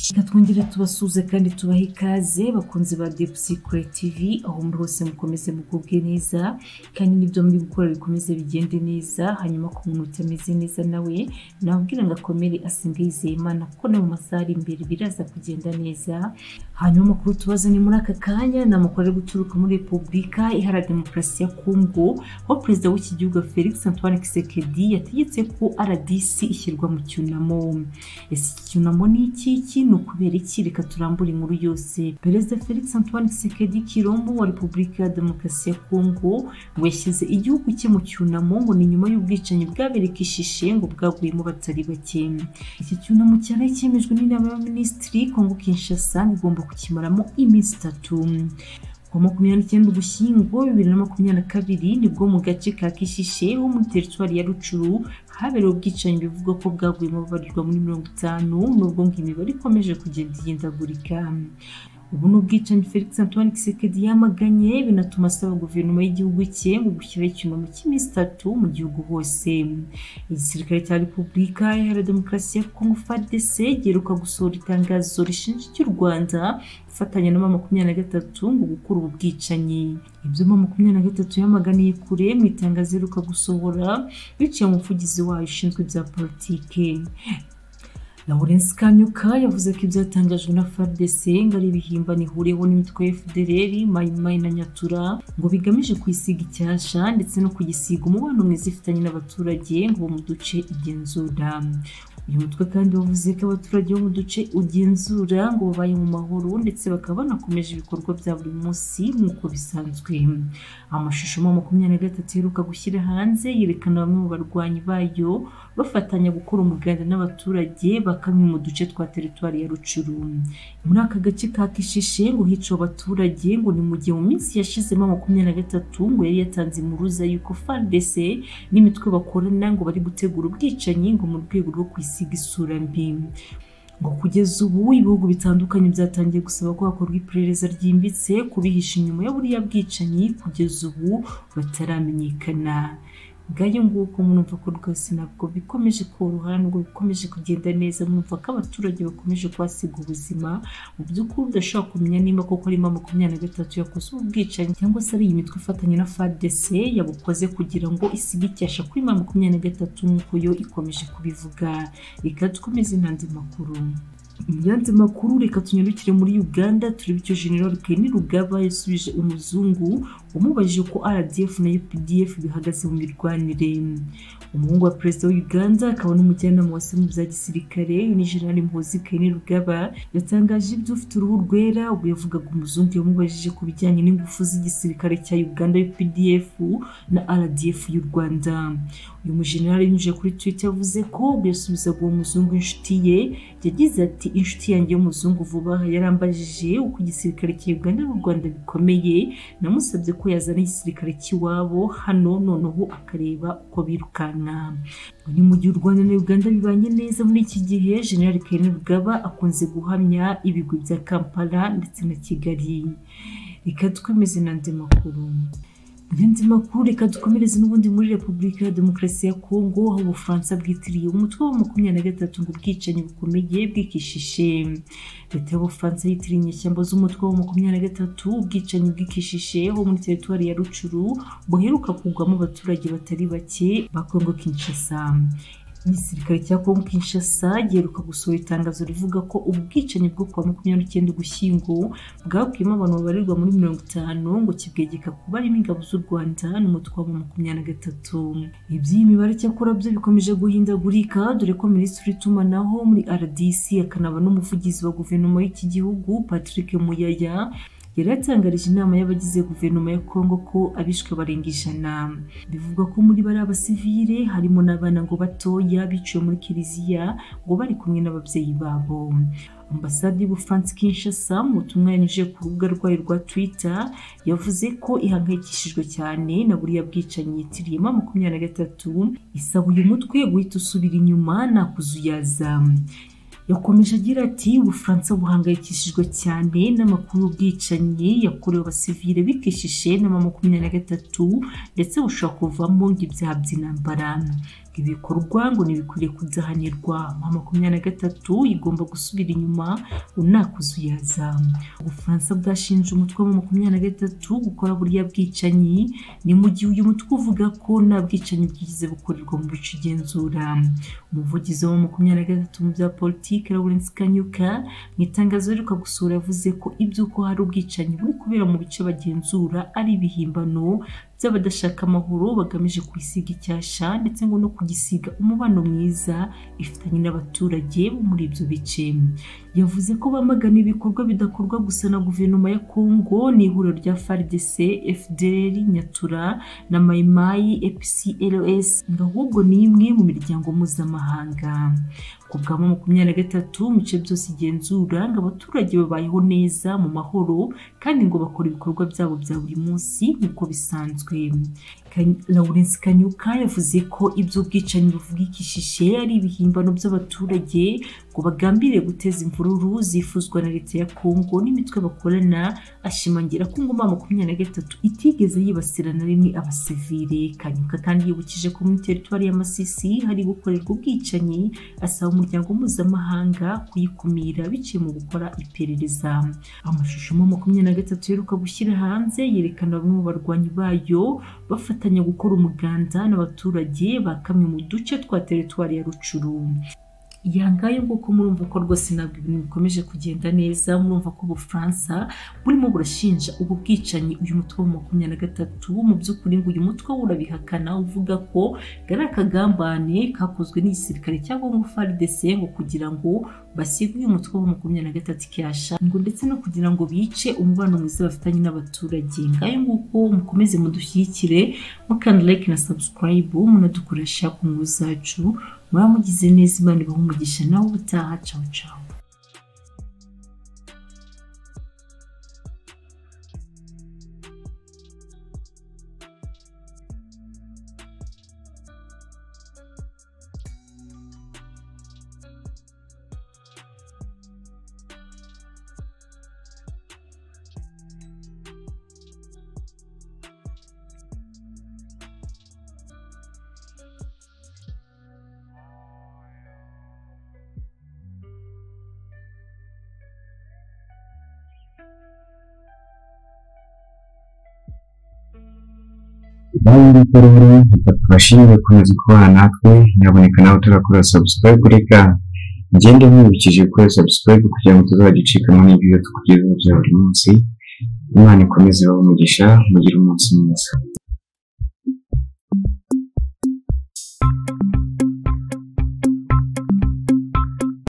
Reka twongere tubasuhuze kandi tubahe ikaze bakunze ba depu sikure tivi aho muri hose mukomeze mugubwe neza kandi n'ibyo muri gukora bikomeze bigende neza hanyuma ku muntu utameze neza nawe nababwira ngo akomere asenga yizeye imana kuko no mu masaha ari imbere biraza kugenda neza hanyuma amakuru tubazo ni muri aka kanya ni amakuru ari guturuka muri repubulika iharanira demokarasi ya kongo aho perezida w'iki gihugu felix antoine kisekedi yategetse ko rdc ishyirwa mu cyunamo ese iki cyunamo ni iki iki ni ukubera iki reka turambure inkuru yose perezida felix antoine kisekedi kirombo wa repubulika ya demokarasi ya kongo ngo yashyize igihugu cye mu cyunamo ngo ni nyuma y'ubwicanyi bwabereye kishishe ngo bwaguyemo batari bake iki cyunamo cyari cyemejwe n'inama y'abaminisitiri kongo kinshasa igomba kukimaramo iminsi itatu ku wa makumyabiri n'icyenda ugushyingo bibiri na makumyabiri na kabiri nibwo mu gace ka kishishe ho muri teritwari ya rucuru habereye ubwicanyi bivugwa ko bwaguyemo babarirwa muri mirongo itanu nubwo ngo imibare ikomeje kugenda ihindagurika ubu ni ubwicanyi felix antoine kisekedi yamaganye binatuma asaba guverinoma y'igihugu cye ngo gushyiraho icyunamo cy'iminsi itatu mu gihugu hose igisirikare cya repubulika iharanira demokarasi ya kongo fardc giheruka gusohora itangazo rishinja icy'u rwanda ifatanya na mama makumyabiri na gatatu ngo gukura ubu bwicanyi ibyo mama makumyabiri na gatatu yamaganiye kure mu itangazo iheruka gusohora biciye umuvugizi wayo ushinzwe ibya politike Lawrence Kanyuka yavuze ko ibyatangajwe na FARDC ngo ari ibihimbano ihuriyeho n'imitwe ya FDLR, Maimai na Nyatura ngo bigamije kuyisiga icyasha ndetse no kuyisiga umubano mwiza ifitanye n'abaturage ngo bo mu duce igenzura uyu mutwe kandi wavuze ko abaturage bo mu duce ugenzura ngo babaye mu mahoro ndetse bakaba banakomeje ibikorwa bya buri munsi nk'uko bisanzwe amashusho ma makumyabiri na gatatu iheruka gushyira hanze yerekana bamwe mu barwanyi bayo bafatanya gukora umuganda n'abaturage bakamwe mu duce twa teritwari ya rucuru muri aka gace ka kishishe ngo hicaye abaturage ngo ni mu gihe mu minsi yashizemo makumyabiri na gatatu ngo yari yatanze impuruza y'uko fardc n'imitwe bakorana ngo bari gutegura ubwicanyi ngo mu rwego rwo kwisiga gusiga isura mbi ngo kugeza ubu ibihugu bitandukanye byatangiye gusaba ko hakorwa iperereza ryimbitse kubihisha inyuma ya buriya bwicanyi kugeza ubu bataramenyekana ngayo nguko mwumva ko rwose ntabwo bikomeje koroha nubwo bikomeje kugenda neza mwumva ko abaturage bakomeje kuhasiga ubuzima mu by'ukuri udashobora kumenya nimba koko ari mama makumyabiri na gatatu yakoze ubu bwicanyi cyangwa se ari iyi mitwe ifatanya na fadc yabukoze kugira ngo isige icyasha kuri mama makumyabiri na gatatu nk'uko yo ikomeje kubivuga reka dukomeze n'andi makuru yandi makuru reka tunyarukire muri uganda turebe icyo general keni rugaba yasubije umuzungu umubajije ko rdf na updf bihagaze mu mirwanire umuhungu wa perezida wa uganda akaba n'umujyanama wase mu bya gisirikare ni general mpozi keni rugaba yatangaje ibyo ufite uruhu rwera ubwo yavugaga umuzungu yamubajije ku bijyanye n'ingufu z'igisirikare cya uganda updf na rdf y'u rwanda uyu mujenerali yanyujije kuri twitter yavuze ko ubwo yasubizaga uwo muzungu inshuti ye yagize ati inshuti yanjye y'umuzungu vuba aha yarambajije uko igisirikare cya uganda n'u rwanda bikomeye namusabye ko yazana igisirikare cy'iwabo hano noneho akareba uko birukanka ni mu gihe u rwanda na uganda bibanye neza muri iki gihe general kene rugaba akunze guhamya ibigwi bya kampala ndetse na kigali reka twemeze n'andi makuru Nyanzi makuru reka dukomereze n'ubundi muri Repubulika ya Demokarasi ya Kongo aho Ubufaransa bwitiriye umutwe wa makumyabiri na gatatu ngo ubwicanyi bukomeye bw'ikishishe. Leta y'Ubufaransa yitiriye inyeshyamba z'umutwe wa makumyabiri na gatatu ubwicanyi bw'ikishishe ho muri teritwari ya Rucuru buheruka kugwamo abaturage batari bake ba Kongo Kinshasa. igisirikare cya kongo kinshasa giheruka gusohora itangazo rivuga ko ubwicanyi bwo kuwa makumyabiri n'icyenda ugushyingo bwabwiyemo abantu babarirwa muri mirongo itanu ngo kibwegeka kuba arimo ingabo z'u rwanda n'umutwe wa makumyabiri na gatatu iby'iyi mibare cyakora byo bikomeje guhindagurika dore ko minisitiri w'itumanaho muri rdc akanaba n'umuvugizi wa guverinoma y'iki gihugu patrick muyaya yari yatangarije inama y'abagize guverinoma ya kongo ko abishwe barenga ijana bivugwa ko muri bari abasivile harimo n'abana ngo batoya biciwe muri kiliziya ngo bari kumwe n'ababyeyi babo ambasade y'ubufaransa kinshasa mu butumwa yanyujije ku rubuga rwayo rwa twitter yavuze ko ihangayikishijwe cyane na buriya bwicanyi yitiriyemo makumyabiri na gatatu isaba uyu mutwe guhita usubira inyuma nta kuzuyaza yakomeje agira ati ubufaransa buhangayikishijwe cyane n'amakuru y'ubwicanyi yakorewe abasivile bikishishe na makumyabiri na gatatu ndetse bushobora kuvamo ibyaha by'intambara ibikorwa ngo ntibikwiriye kudahanirwa nka makumyabiri na gatatu igomba gusubira inyuma unakuzuyaza ubufaransa bwashinje umutwe wa makumyabiri na gatatu gukora buriya bwicanyi ni mu gihe uyu mutwe uvuga ko nta bwicanyi bwigeze bukorerwa mu bice igenzura umuvugizi wa makumyabiri na gatatu mu bya politiki lawrence kanyuka mu itangazo riheruka gusura yavuze ko iby'uko hari ubwicanyi buri kubera mu bice bagenzura ari ibihimbano by'abadashaka amahoro bagamije kuyisiga icyasha ndetse ngo no kugisiga umubano mwiza ifitanye n'abaturage bo muri ibyo bice yavuze ko bamagana ibikorwa bidakorwa gusa na guverinoma ya kongo n'ihuriro rya fardc fdr nyatura na mayimayi epcls ngo ahubwo ni imwe mu miryango mpuzamahanga ku bwa makumyabiri na gatatu mu bice byose igenzura ngo abaturage babayeho neza mu mahoro kandi ngo bakora ibikorwa byabo bya buri munsi nk'uko bisanzwe lawrence kanyuka yavuze ko iby'ubwicanyi buvuga ikishishe ari ibihimbano by'abaturage ngo bagambiriye guteza imvururu zifuzwa na leta ya kongo n'imitwe bakorana ashimangira ko ngoma makumyabiri na gatatu itigeze yibasira na rimwe abasivile kanyuka kandi yibukije ko muri teritwari ya masisi hari gukorerwa ubwicanyi asaba umuryango mpuzamahanga kuyikumira biciye mu gukora iperereza amashusho mu makumyabiri na gatatu yaheruka gushyira hanze yerekana bamwe mu barwanyi bayo bafatanya gukora umuganda n'abaturage ba kamwe mu duce twa teritwari ya rucuru yangaye nguko murumva ko rwose ntabwo ibintu bikomeje kugenda neza murumva ko ubufaransa burimo burashinja ubu bwicanyi uyu mutwe wa makumyabiri na gatatu mu by'ukuri ngo uyu mutwe urabihakana uvuga ko ari akagambane kakozwe n'igisirikare cyangwa ngo FARDC ngo kugira ngo basiga uyu mutwe wa makumyabiri na gatatu icyasha ngo ndetse no kugira ngo bice umubano mwiza bafitanye n'abaturage ngayo nguko mukomeze mudushyigikire mukanda like na subscribe munadukoresha ku nkuru zacu muraba mugize neza imana ibaha umugisha nawe ubutaha cawu cawu nawe nguko rero bashimire gukomeza kubana natwe nyaboneka nawe utarakora subscribe reka ngende mwibukije gukora subscribe kugira ngo tuzajya ucikamo n'ibyo tukugezaho bya buri munsi imana ikomeze babe umugisha mugire umunsi mwiza